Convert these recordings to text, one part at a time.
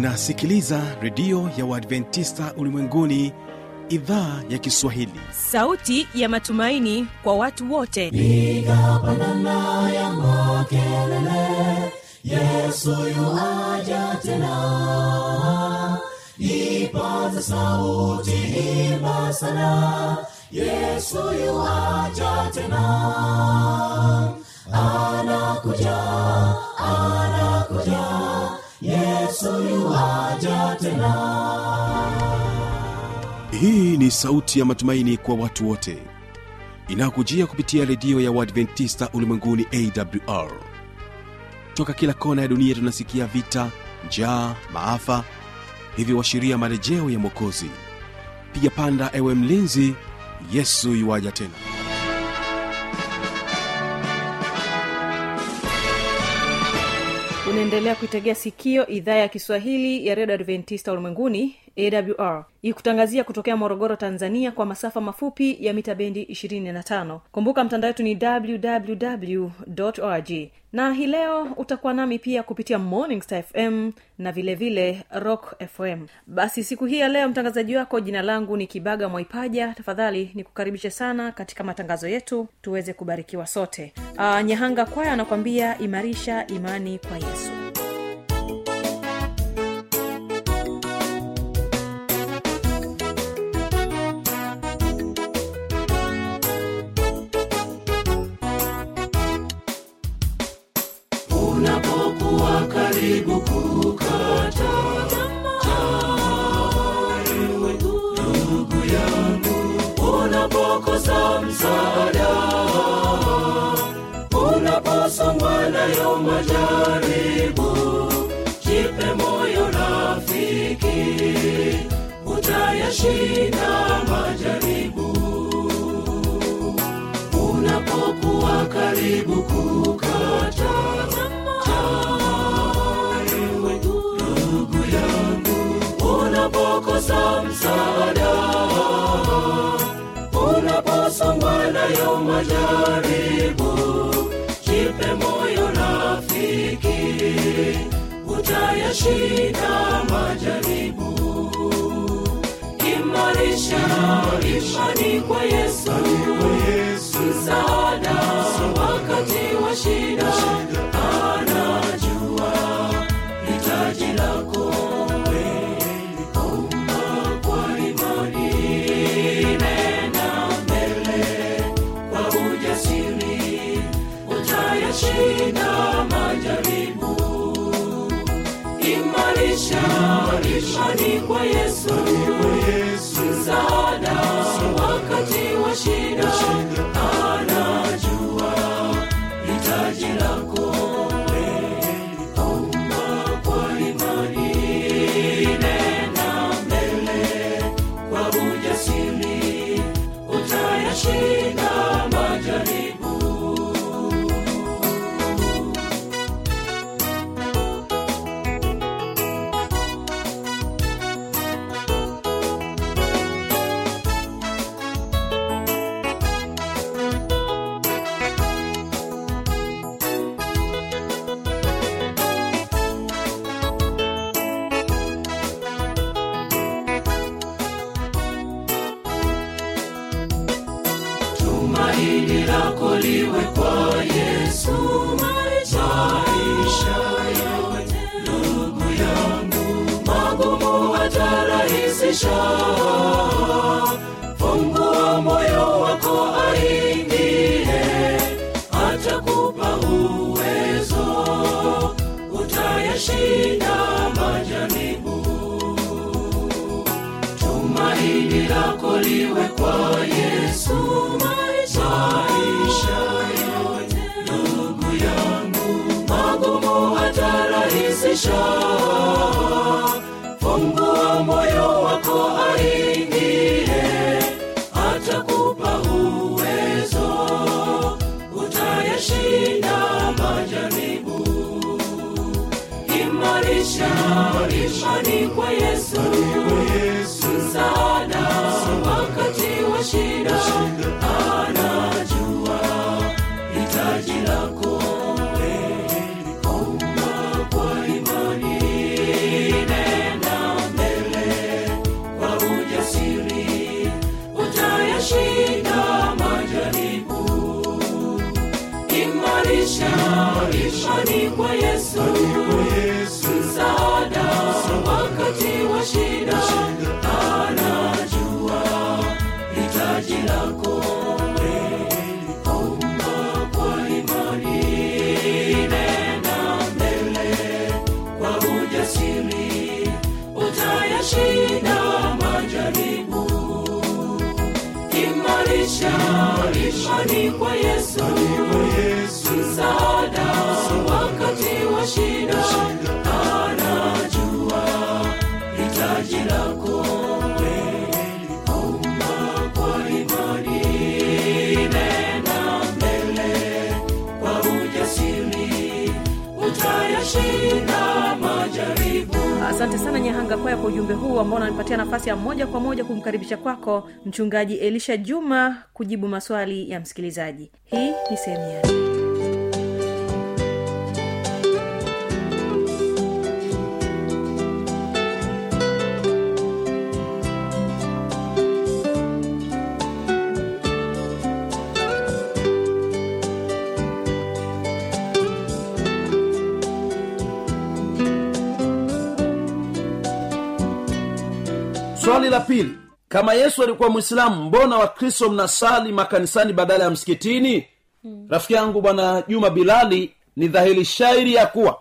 unasikiliza redio ya uadventista ulimwenguni idhaa ya kiswahili sauti ya matumaini kwa watu wote piga pandana ya makelele yesu yuaja tena ipaza sauti imba sana yesu yuaja tena anakuja anakuja yesu yuaja tena hii ni sauti ya matumaini kwa watu wote inayokujia kupitia redio ya uadventista ulimwenguni awr toka kila kona ya dunia tunasikia vita njaa maafa hivyo washiria marejeo ya mwokozi piga panda ewe mlinzi yesu yuwaja tena unaendelea kuitegea sikio idhaa ya kiswahili ya redio adventista ulimwenguni awr ikutangazia kutokea morogoro tanzania kwa masafa mafupi ya mita bendi 25 kumbuka mtandao wetu ni www org na hii leo utakuwa nami pia kupitia morning star fm na vile vile rock fm basi siku hii ya leo mtangazaji wako jina langu ni kibaga mwaipaja tafadhali nikukaribishe sana katika matangazo yetu tuweze kubarikiwa sote uh, nyahanga kwaya anakwambia imarisha imani kwa yesu unapokuwa karibu kukata ewe ndugu yangu unapokosa msaada unaposongwa nayo majaribu jipe moyo rafiki utayashinda majaribu unapokuwa karibu kukata ewe ndugu yangu unapokosa msaada unaposongwa nayo majaribu jipe moyo rafiki utayashinda majaribu imarisha imani kwa yesu msaada wakati wa shida anajua hitaji lako omba kwa imani nena mbele kwa ujasiri utayashinda majaribu imarisha imani kwa yesu msaada wakati wa shida anajua hitaji lako omba kwa imani nena mbele kwa ujasiri utayashinda majaribu tumaini lako liwe kwa yesu maisha yote ndugu yangu magumu atarahisisha fungua moyo wako aingie atakupa uwezo utayashinda majaribu tumaini lako liwe kwa yesu maisha yote ndugu yangu magumu atarahisisha fungua moyo wako aingie atakupa uwezo utayashinda majaribu imarisha imani kwa yesu msaada wakati wa shida anajua hitaji lako omba kwa imani imarisha imani kwa yesu msaada wakati wa shida anajua hitaji lako omba kwa imani nena mbele kwa ujasiri utayashinda majaribu imarisha imani kwa yesu msaada wakati wa shida anajua hitaji lako omba kwa imani nena mbele kwa ujasiri utayashinda majaribu asante sana nyahanga kwaya kwa ujumbe huu ambao unanipatia nafasi ya moja kwa moja kumkaribisha kwako mchungaji elisha juma kujibu maswali ya msikilizaji hii ni sehemu ya swali la pili kama yesu alikuwa mwislamu mbona wakristo mnasali makanisani badala ya msikitini hmm. rafiki yangu bwana juma bilali ni dhahiri shairi ya kuwa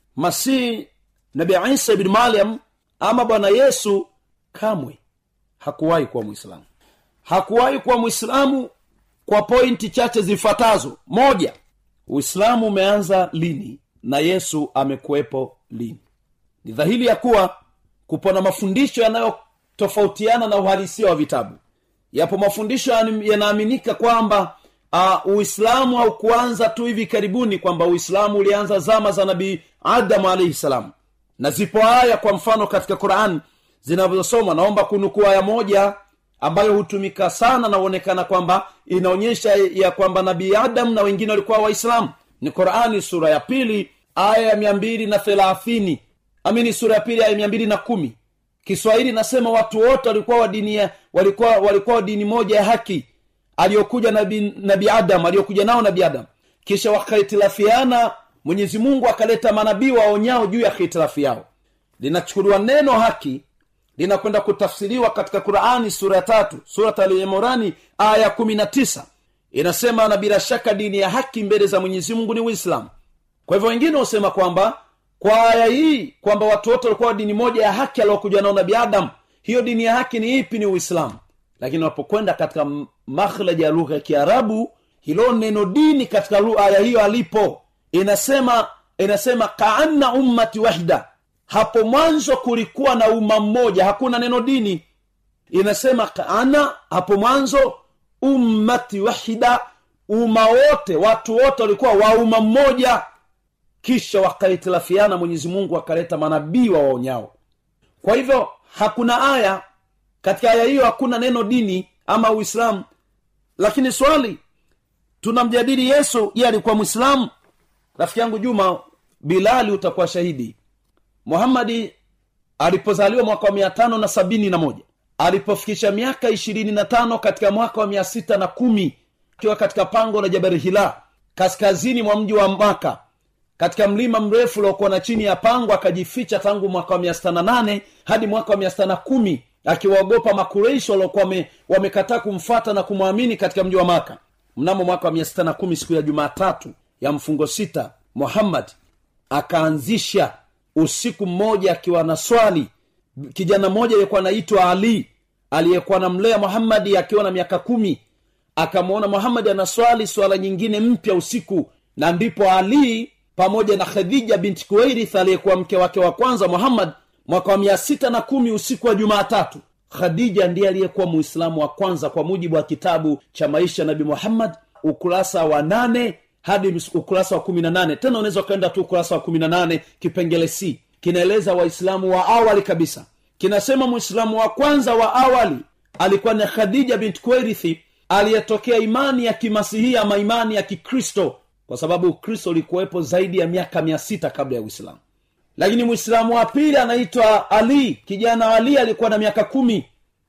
masihi nabi isa ibni maryam ama bwana yesu kamwe hakuwahi kuwa mwislamu hakuwahi kuwa mwislamu kwa pointi chache zifuatazo moja uislamu umeanza lini na yesu amekuwepo lini ni dhahiri ya kuwa kupo na mafundisho yanayotofautiana na uhalisia wa vitabu yapo mafundisho yani- yanaaminika kwamba uh, uislamu haukuanza tu hivi karibuni kwamba uislamu ulianza zama za nabii adamu alaihi salam na zipo aya kwa mfano katika quran zinazosoma naomba kunukuu aya moja ambayo hutumika sana na huonekana kwamba inaonyesha ya kwamba nabii adamu na wengine walikuwa waislamu ni qurani sura ya pili aya ya mia mbili na thelathini amini sura ya pili aya mia mbili na kumi kiswahili nasema watu wote walikuwa wa dini ya- walikuwa walikuwa wa dini moja ya haki aliyokuja nabi, nabi adam aliyokuja nao nabi adam kisha wakahitilafiana mwenyezi mungu akaleta manabii waonyao juu ya hitilafi yao linachukuliwa neno haki linakwenda kutafsiriwa katika qurani sura ya tatu surat alimorani aya ya kumi na tisa inasema na bila shaka dini ya haki mbele za mwenyezi mungu ni uislamu kwa hivyo wengine husema kwamba kwa aya hii kwamba watu wote walikuwa wa dini moja ya haki aliokuja nao nabi adam hiyo dini ya haki ni ipi ni uislamu lakini wanapokwenda katika m- makhlaji ya lugha ya kiarabu hilo neno dini katika lu- aya hiyo alipo inasema inasema kaanna ummati wahida hapo mwanzo kulikuwa na umma mmoja hakuna neno dini inasema kaana hapo mwanzo ummati wahida umma wote watu wote walikuwa wa umma mmoja kisha wakahitilafiana mwenyezi mungu akaleta manabii wa waonyao kwa hivyo hakuna aya katika aya hiyo hakuna neno dini ama uislamu lakini swali tunamjadili yesu ye alikuwa mwislamu rafiki yangu juma bilali utakuwa shahidi muhammadi alipozaliwa mwaka wa mia tano na sabini na moja alipofikisha miaka ishirini na tano katika mwaka wa mia sita na kumi akiwa katika pango la jabari hila kaskazini mwa mji wa maka katika mlima mrefu uliokuwa na chini ya pango akajificha tangu mwaka wa mia sita na nane hadi mwaka wa mia sita na kumi akiwaogopa makureishi waliokuwa wame- wamekataa kumfata na kumwamini katika mji wa maka mnamo mwaka wa mia sita na kumi siku ya jumatatu ya mfungo sita muhammad akaanzisha usiku mmoja akiwa na swali kijana mmoja aliyekuwa anaitwa ali aliyekuwa namlea muhammadi akiwa na miaka kumi akamwona muhammadi anaswali swala nyingine mpya usiku na ndipo ali pamoja na khadija binti kuwairith aliyekuwa mke wake wa kwanza muhammad mwaka wa mia sita na kumi usiku wa jumaatatu khadija ndiye aliyekuwa muislamu wa kwanza kwa mujibu wa kitabu cha maisha ya nabi muhammad ukurasa wa nane hadi ms- ukurasa wa kumi na nane tena unaweza ukaenda tu ukurasa wa kumi na nane kipengele c kinaeleza waislamu wa awali kabisa kinasema mwislamu wa kwanza wa awali alikuwa ni khadija bint kuwairithi aliyetokea imani ya kimasihia ama imani ya kikristo kwa sababu ukristo ulikuwepo zaidi ya miaka mia sita kabla ya uislamu lakini mwislamu wa pili anaitwa ali kijana ali alikuwa na miaka kumi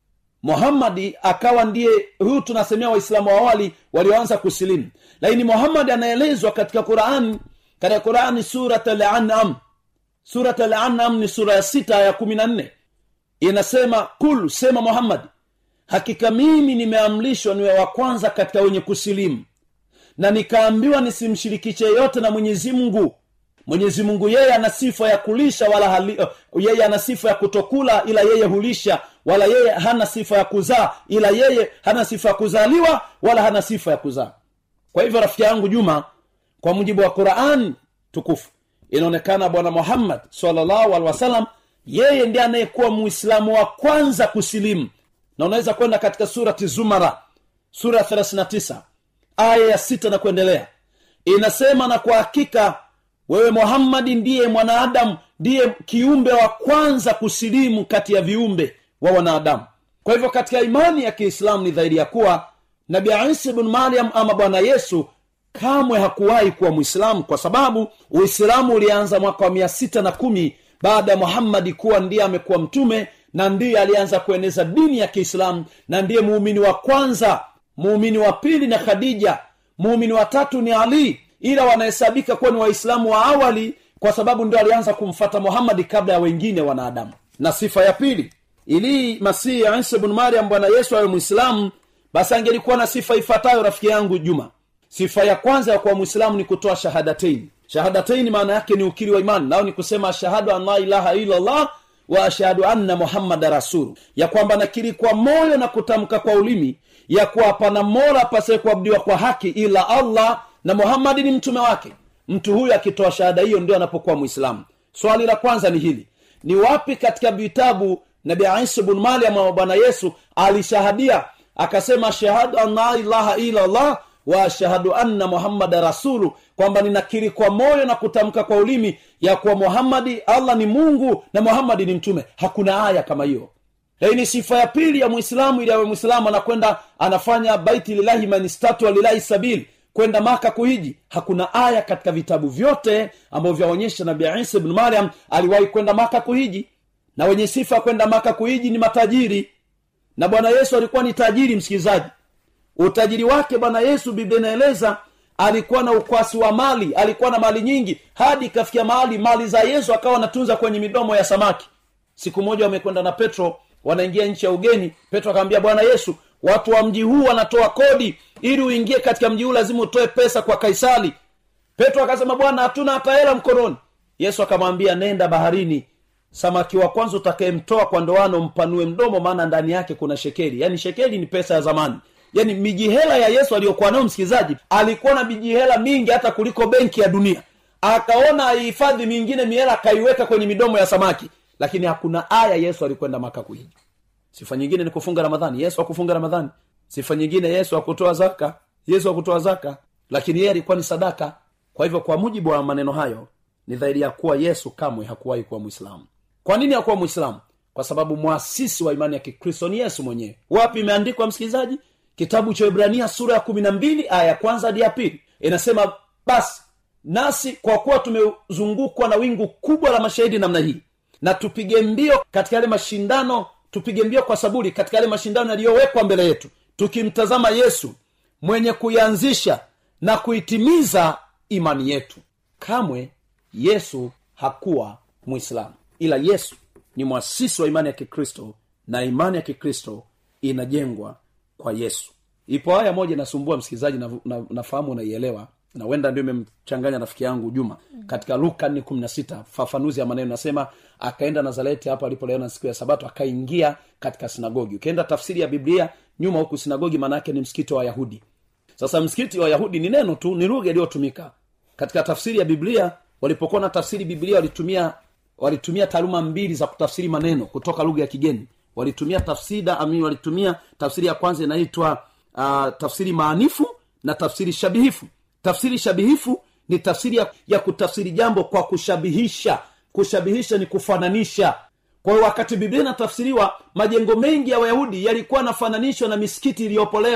muhammadi akawa ndiye huyu tunasemea waislamu wa awali walioanza kusilimu lakini muhammadi anaelezwa katika qurani katika qurani surat al-an'am surat al-an'am ni sura ya sita ya kumi na nne inasema kul sema muhammadi hakika mimi nimeamrishwa niwe wa kwanza katika wenye kusilimu na nikaambiwa nisimshirikishe yote na mwenyezi mungu mwenyezi mungu yeye ana sifa ya kulisha wala hali, uh, yeye ana sifa ya kutokula ila yeye hulisha wala yeye hana sifa ya kuzaa ila yeye hana sifa ya kuzaliwa wala hana sifa ya kuzaa kwa hivyo rafiki yangu juma kwa mujibu wa quran tukufu inaonekana bwana muhammad salllahu alehi wasallam yeye ndiye anayekuwa muislamu wa kwanza kusilimu na unaweza kwenda katika surati zumara sura ya 39 aya ya sita na kuendelea inasema na kwa hakika wewe muhammadi ndiye mwanadamu ndiye kiumbe wa kwanza kusilimu kati ya viumbe wa wanadamu kwa hivyo katika imani ya kiislamu ni dhahiri ya kuwa nabi isa bnu mariam ama bwana yesu kamwe hakuwahi kuwa mwislamu kwa sababu uislamu ulianza mwaka wa mia sita na kumi baada ya muhammadi kuwa ndiye amekuwa mtume na ndiye alianza kueneza dini ya kiislamu na ndiye muumini wa kwanza muumini wa pili na khadija muumini wa tatu ni ali ila wanahesabika kuwa ni waislamu wa awali kwa sababu ndio alianza kumfata muhammadi kabla ya wengine wanadamu na sifa ya pili ili masihi ya isa bnu mariam bwana yesu awe mwislamu basi angelikuwa na sifa ifuatayo rafiki yangu juma sifa ya kwanza ya kuwa mwislamu ni kutoa shahadateini shahadateini maana yake ni ukiri wa imani nao ni kusema ashhadu an la ilaha illallah wa ashhadu anna muhammada rasulu ya kwamba nakiri kwa moyo na kutamka kwa ulimi ya kuwa hapana mola apasaye kuabudiwa kwa haki ila allah na muhammadi ni mtume wake mtu huyu akitoa shahada hiyo ndio anapokuwa mwislamu swali la kwanza ni hili ni wapi katika vitabu nabi isa bnu mariam wa bwana yesu alishahadia akasema shahadu an la ilaha ila allah wa ashhadu anna muhammada rasulu kwamba ninakiri kwa moyo na kutamka kwa ulimi ya kuwa muhammadi allah ni mungu na muhammadi ni mtume hakuna aya kama hiyo hii ni sifa ya pili ya mwislamu ili awe mwislamu anakwenda anafanya baiti lilahi manistatua lilahi sabili kwenda maka kuhiji hakuna aya katika vitabu vyote ambavyo vyaonyesha nabi isa bnu mariam aliwahi kwenda maka kuhiji na wenye sifa kwenda maka kuhiji ni matajiri na bwana yesu alikuwa ni tajiri msikilizaji utajiri wake bwana yesu biblia inaeleza alikuwa na ukwasi wa mali alikuwa na mali nyingi hadi ikafikia mahali mali za yesu akawa anatunza kwenye midomo ya samaki siku moja wamekwenda na petro wanaingia nchi ya ugeni petro akamwambia bwana yesu watu wa mji huu wanatoa kodi ili uingie katika mji huu lazima utoe pesa kwa kaisari petro akasema bwana hatuna hata hela mkononi yesu akamwambia nenda baharini samaki wa kwanza utakayemtoa kwa ndoano mpanue mdomo maana ndani yake kuna shekeli yaani shekeli ni pesa ya zamani yaani mijihela ya yesu aliyokuwa nayo msikilizaji alikuwa na mijihela mingi hata kuliko benki ya dunia akaona aihifadhi mingine mihela akaiweka kwenye midomo ya samaki lakini hakuna aya yesu alikwenda maka kuhiji sifa nyingine ni kufunga ramadhani yesu akufunga ramadhani sifa nyingine yesu akutoa zaka yesu akutoa zaka lakini yeye alikuwa ni sadaka kwa hivyo kwa mujibu wa maneno hayo ni dhahiri ya kuwa yesu kamwe hakuwahi kuwa mwislamu kwa nini hakuwa mwislamu kwa sababu mwasisi wa imani ya kikristo ni yesu mwenyewe wapi imeandikwa msikilizaji kitabu cha ibrania sura ya kumi na mbili aya ya kwanza hadi ya pili inasema basi nasi kwa kuwa tumezungukwa na wingu kubwa la mashahidi namna hii na tupige mbio katika yale mashindano tupige mbio kwa saburi katika yale mashindano yaliyowekwa mbele yetu tukimtazama yesu mwenye kuianzisha na kuitimiza imani yetu kamwe yesu hakuwa mwislamu ila yesu ni mwasisi wa imani ya kikristo na imani ya kikristo inajengwa kwa yesu ipo aya moja inasumbua msikilizaji na, na, nafahamu unaielewa na wenda ndio imemchanganya rafiki yangu juma katika luka nne kumi na sita fafanuzi ya maneno nasema akaenda nazareti hapo alipoleona siku ya sabato akaingia katika sinagogi ukienda tafsiri ya biblia nyuma huku sinagogi maanaake ni msikiti wa wayahudi sasa msikiti wa wayahudi ni neno tu ni lugha iliyotumika katika tafsiri ya biblia walipokuwa na tafsiri biblia walitumia walitumia taaluma mbili za kutafsiri maneno kutoka lugha ya kigeni walitumia tafsida ami walitumia tafsiri ya kwanza inaitwa uh, tafsiri maanifu na tafsiri shabihifu tafsiri shabihifu ni tafsiri ya, ya kutafsiri jambo kwa kushabihisha kushabihisha ni kufananisha kwa hiyo wakati biblia inatafsiriwa majengo mengi ya wayahudi yalikuwa yanafananishwa na misikiti iliyopo leo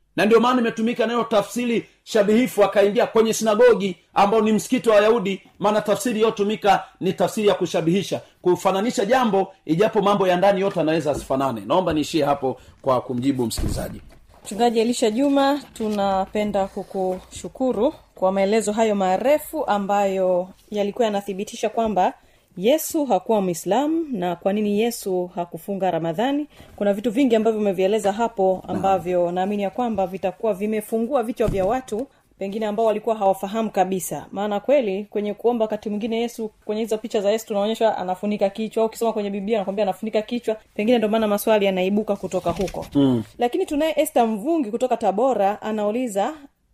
na ndio maana imetumika neno tafsiri shabihifu akaingia kwenye sinagogi ambao ni msikiti wa wayahudi maana tafsiri iliyotumika ni tafsiri ya kushabihisha kufananisha jambo ijapo mambo ya ndani yote anaweza asifanane naomba niishie hapo kwa kumjibu msikilizaji mchungaji elisha juma tunapenda kukushukuru kwa maelezo hayo marefu ambayo yalikuwa yanathibitisha kwamba yesu hakuwa mwislamu na kwa nini yesu hakufunga ramadhani kuna vitu vingi ambavyo umevieleza hapo ambavyo naamini ya kwamba vitakuwa vimefungua vichwa vya watu pengine ambao walikuwa hawafahamu kabisa maana kweli kwenye kuomba wakati mwingine yesu kwenye hizo picha za yesu tunaonyeshwa anafunika kichwa au ukisoma kwenye biblia anakwambia anafunika kichwa pengine ndio maana maswali yanaibuka kutoka huko mm. lakini tunaye este mvungi kutoka tabora anauliza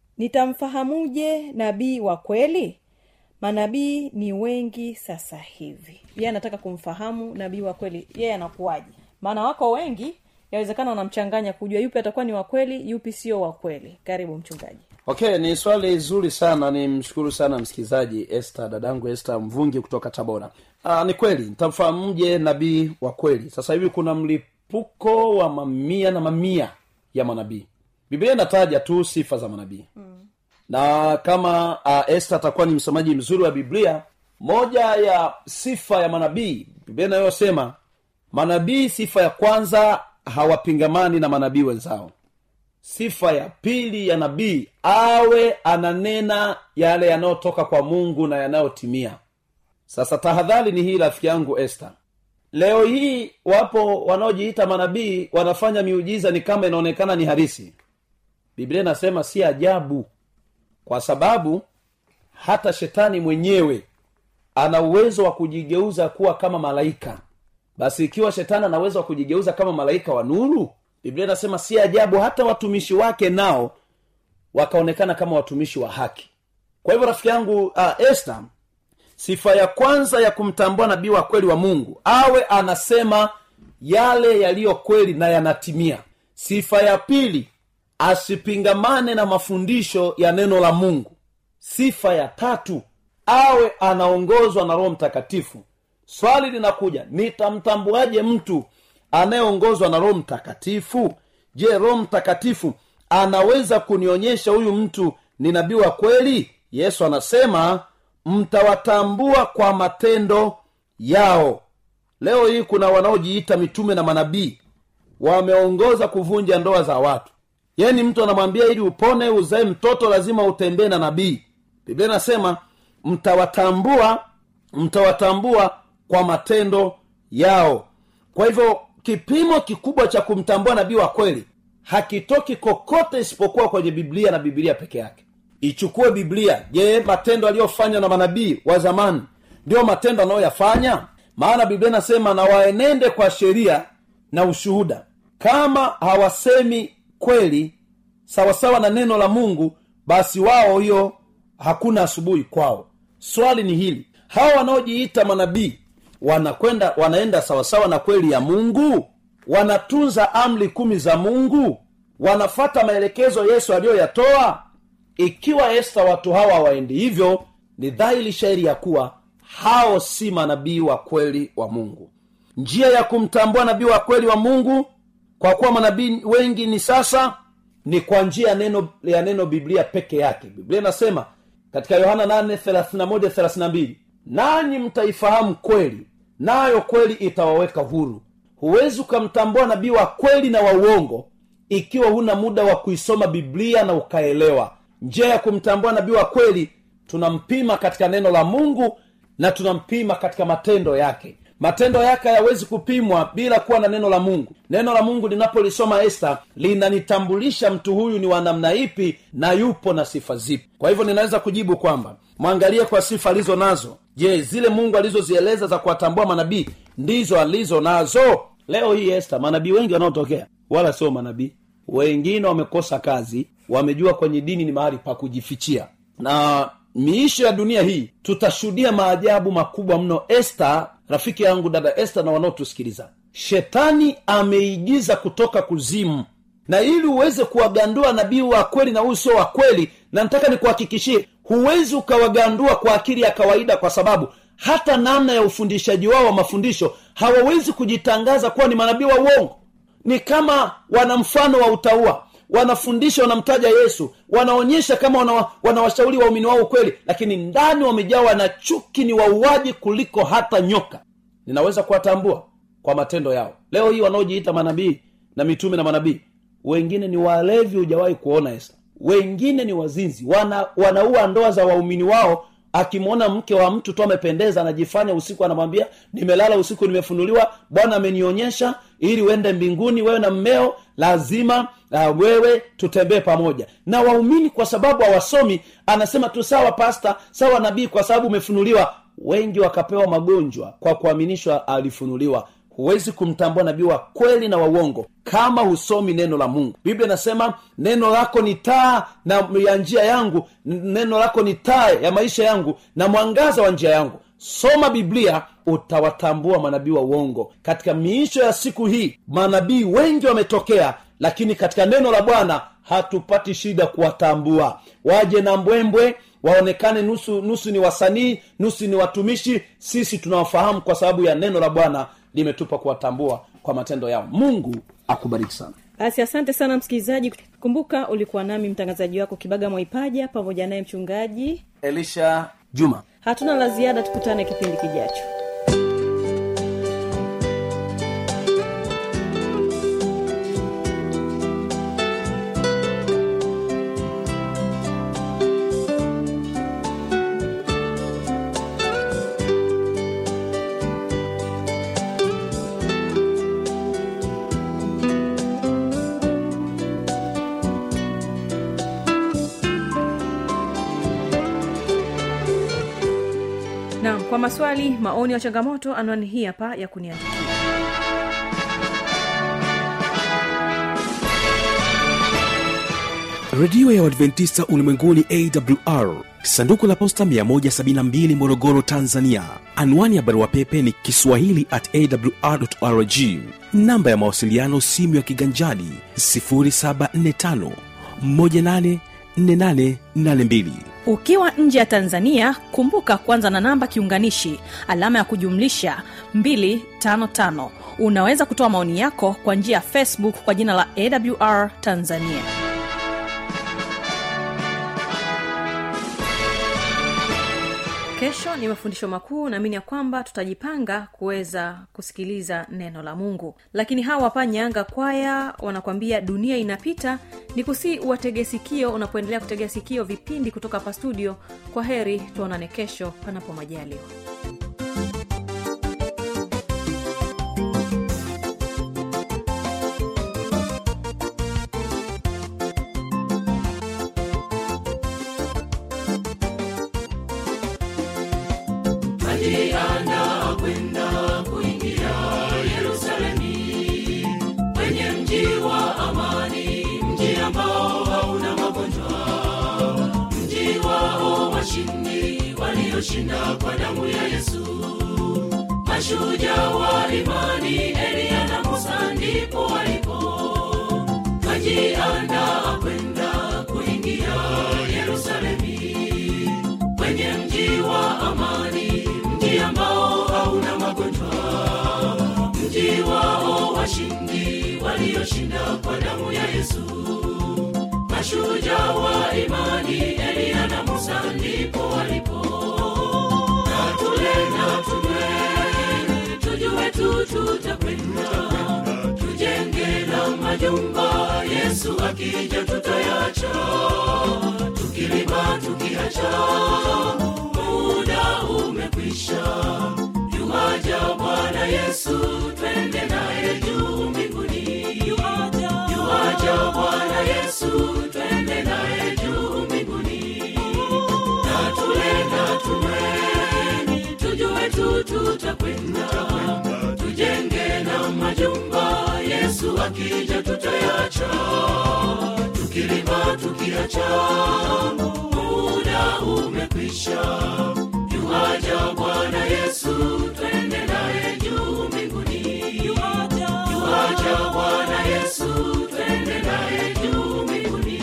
nitamfahamuje nabii wa kweli manabii ni wengi sasa hivi yeye anataka kumfahamu nabii wa kweli yeye anakuwaje maana wako wengi yawezekana wanamchanganya kujua yupi atakuwa ni wa kweli yupi sio wa kweli karibu mchungaji okay ni swali zuri sana ni mshukuru sana msikilizaji este dadangu este mvungi kutoka tabora Aa, ni kweli nitamfahamuje nabii wa kweli sasa hivi kuna mlipuko wa mamia na mamia ya manabii biblia inataja tu sifa za manabii mm. na kama uh, este atakuwa ni msomaji mzuri wa biblia moja ya sifa ya manabii biblia inayosema manabii sifa ya kwanza hawapingamani na manabii wenzao sifa ya pili ya nabii awe ananena yale yanayotoka kwa mungu na yanayotimia sasa tahadhari ni hii rafiki yangu este leo hii wapo wanaojiita manabii wanafanya miujiza ni kama inaonekana ni harisi biblia inasema si ajabu kwa sababu hata shetani mwenyewe ana uwezo wa kujigeuza kuwa kama malaika basi ikiwa shetani ana uwezo wa kujigeuza kama malaika wa nuru biblia inasema si ajabu hata watumishi wake nao wakaonekana kama watumishi wa haki kwa hivyo rafiki yangu uh, este sifa ya kwanza ya kumtambua nabii wa kweli wa mungu awe anasema yale yaliyo kweli na yanatimia sifa ya pili asipingamane na mafundisho ya neno la mungu sifa ya tatu awe anaongozwa na roho mtakatifu swali linakuja nitamtambuaje mtu anayeongozwa na roho mtakatifu je roho mtakatifu anaweza kunionyesha huyu mtu ni nabii wa kweli yesu anasema mtawatambua kwa matendo yao leo hii kuna wanaojiita mitume na manabii wameongoza kuvunja ndoa za watu yani mtu anamwambia ili upone uzae mtoto lazima utembee na nabii biblia inasema mtawatambua mtawatambua kwa matendo yao kwa hivyo kipimo kikubwa cha kumtambua nabii wa kweli hakitoki kokote isipokuwa kwenye biblia na biblia peke yake ichukue biblia je matendo aliyofanywa na manabii wa zamani ndiyo matendo anayoyafanya maana biblia inasema na waenende kwa sheria na ushuhuda kama hawasemi kweli sawasawa na neno la mungu basi wao hiyo hakuna asubuhi kwao swali ni hili hawa wanaojiita manabii wanakwenda wanaenda sawasawa na kweli ya mungu wanatunza amri kumi za mungu wanafata maelekezo yesu aliyoyatoa ikiwa esta watu hawa waendi hivyo ni dhahiri shairi ya kuwa hao si manabii wa kweli wa mungu njia ya kumtambua nabii wa kweli wa mungu kwa kuwa manabii wengi ni sasa ni kwa njia ya neno ya neno biblia peke yake biblia inasema katika yohana 8:31-32 nanyi mtaifahamu kweli nayo kweli itawaweka huru huwezi ukamtambua nabii wa kweli na wa uongo ikiwa huna muda wa kuisoma biblia na ukaelewa njia ya kumtambua nabii wa kweli tunampima katika neno la mungu na tunampima katika matendo yake matendo yake hayawezi kupimwa bila kuwa na neno la mungu neno la mungu linapolisoma esta linanitambulisha mtu huyu ni wa namna ipi na yupo na sifa zipi kwa hivyo ninaweza kujibu kwamba mwangalie kwa sifa alizo nazo je zile mungu alizozieleza za kuwatambua manabii ndizo alizo nazo leo hii esta manabii wengi wanaotokea wala sio manabii wengine wamekosa kazi wamejua kwenye dini ni mahali pa kujifichia na miisho ya dunia hii tutashuhudia maajabu makubwa mno esta rafiki yangu dada esta na wanaotusikiliza shetani ameigiza kutoka kuzimu na ili uweze kuwagandua nabii wa kweli na huyu sio wa kweli na nataka nikuhakikishie huwezi ukawagandua kwa akili ya kawaida kwa sababu hata namna ya ufundishaji wao wa mafundisho hawawezi kujitangaza kuwa ni manabii wa uongo ni kama wana mfano wa utaua wanafundisha wanamtaja yesu wanaonyesha kama wana, wanawashauri waumini wao ukweli lakini ndani wamejawa na chuki ni wauaji kuliko hata nyoka ninaweza kuwatambua kwa matendo yao leo hii wanaojiita manabii na mitume na manabii wengine ni walevi hujawahi kuona esa wengine ni wazinzi wana, wanaua ndoa za waumini wao akimwona mke wa mtu tu amependeza anajifanya usiku anamwambia nimelala usiku nimefunuliwa bwana amenionyesha ili uende mbinguni wewe na mmeo lazima uh, wewe tutembee pamoja na waumini kwa sababu hawasomi anasema tu sawa pasta sawa nabii kwa sababu umefunuliwa wengi wakapewa magonjwa kwa kuaminishwa alifunuliwa huwezi kumtambua nabii wa kweli na wa uongo kama husomi neno la mungu biblia inasema neno lako ni taa na ya njia yangu n- neno lako ni taa ya maisha yangu na mwangaza wa njia yangu soma biblia utawatambua manabii wa uongo katika miisho ya siku hii manabii wengi wametokea lakini katika neno la bwana hatupati shida kuwatambua waje na mbwembwe waonekane nusu nusu ni wasanii nusu ni watumishi sisi tunawafahamu kwa sababu ya neno la bwana limetupa kuwatambua kwa matendo yao mungu akubariki sana basi asante sana msikilizaji kumbuka ulikuwa nami mtangazaji wako kibaga mwaipaja pamoja naye mchungaji elisha juma hatuna la ziada tukutane kipindi kijacho naam kwa maswali maoni ya changamoto anwani hii hapa ya kuniandikia redio ya uadventista ulimwenguni awr sanduku la posta 172 morogoro tanzania anwani ya barua pepe ni kiswahili at awrrg namba ya mawasiliano simu ya kiganjadi 745 184882 ukiwa nje ya tanzania kumbuka kwanza na namba kiunganishi alama ya kujumlisha 255 unaweza kutoa maoni yako kwa njia ya facebook kwa jina la awr tanzania kesho ni mafundisho makuu naamini ya kwamba tutajipanga kuweza kusikiliza neno la mungu lakini hawa hapa nyanga kwaya wanakwambia dunia inapita ni kusii uwatege sikio unapoendelea kutegea sikio vipindi kutoka hapa studio kwa heri tuonane kesho panapo majaliwa alianda kwenda kuingia yerusalemi kwenye mji wa amani mji ambao hauna magonjwa mji wao washindi walioshinda kwa damu ya yesu mashujaa wa imani eliya na musa ndipo walipo kajiandaa kwenda kuingia yerusalemi kwenye mji wa amani mji ambao hauna magonjwa mji wao washindi walioshinda kwa damu ya yesu mashujaa wa imani eliya na musa ndipo walipo na tule na tunywe tujue tu tutakwenda tujenge na majumba yesu akija tutayacha tukilima tukiacha muda umekwisha yuaja bwana yesu twende naye juu mbinguni yuaja bwana yesu twende naye juu mbinguni na tule na tunywe tujue tu tutakwenda tujenge na majumba yesu akija tutayacha tukilima tukiacha muda umekwisha yuaja bwana yesu twende naye juu mbinguni yuaja bwana yesu twende naye juu mbinguni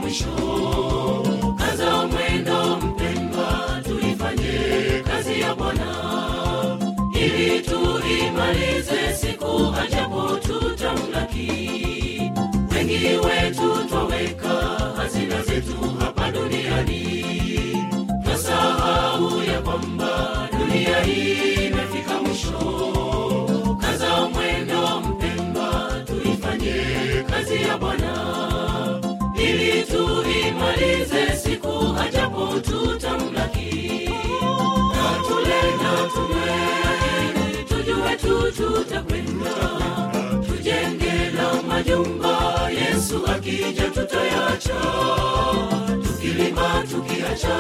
mwisho kaza mwendo mpendwa tuifanye kazi ya bwana ili tuimalize siku ajapo tutamlaki wengi wetu twaweka hazina zetu hapa duniani twasahau ya kwamba dunia hii imefika mwisho kaza mwendo mpendwa tuifanye kazi ya bwana ili tuimalize siku ajapo tutamlaki na tule na tunywe tujue tu tutakwenda tujenge na majumba yesu akija tutayacha tukilima tukiacha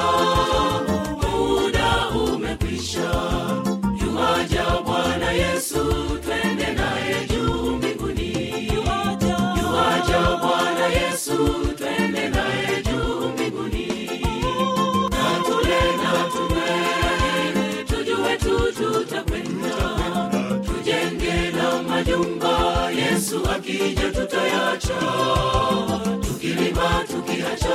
muda umekwisha yuwaja bwana yesu twende naye juu mbinguni yuwaja bwana yesu twende naye juu mbinguni na tule na tunywe tujue tu tutakwenda tujenge na majumba yesu akija tutayacha tukilima tukiacha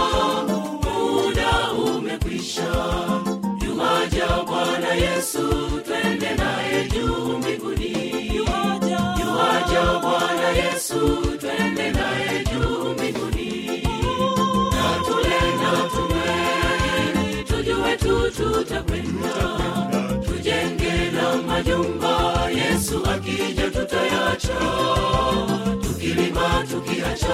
muda umekwisha yuwaja bwana yesu twende naye juu mbinguni yuwaja bwana yesu twende naye juu mbinguni na tule na tunywe tujue tu tutakwenda tujenge na majumba yesu akija tutayacha tukilima tukiacha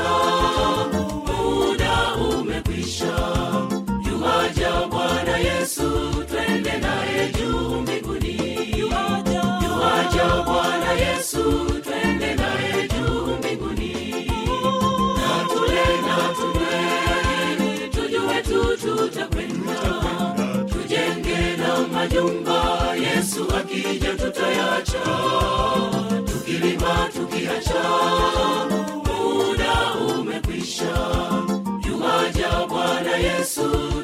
muda umekwisha yuwaja bwana yesu twende naye juu mbinguni yuwaja bwana yesu twende naye juu mbinguni na tule na tunywe tujue tu tutakwenda tujenge na majumba yesu akija tutayacha tukilima tukiacha muda umekwisha yuwaja bwana yesu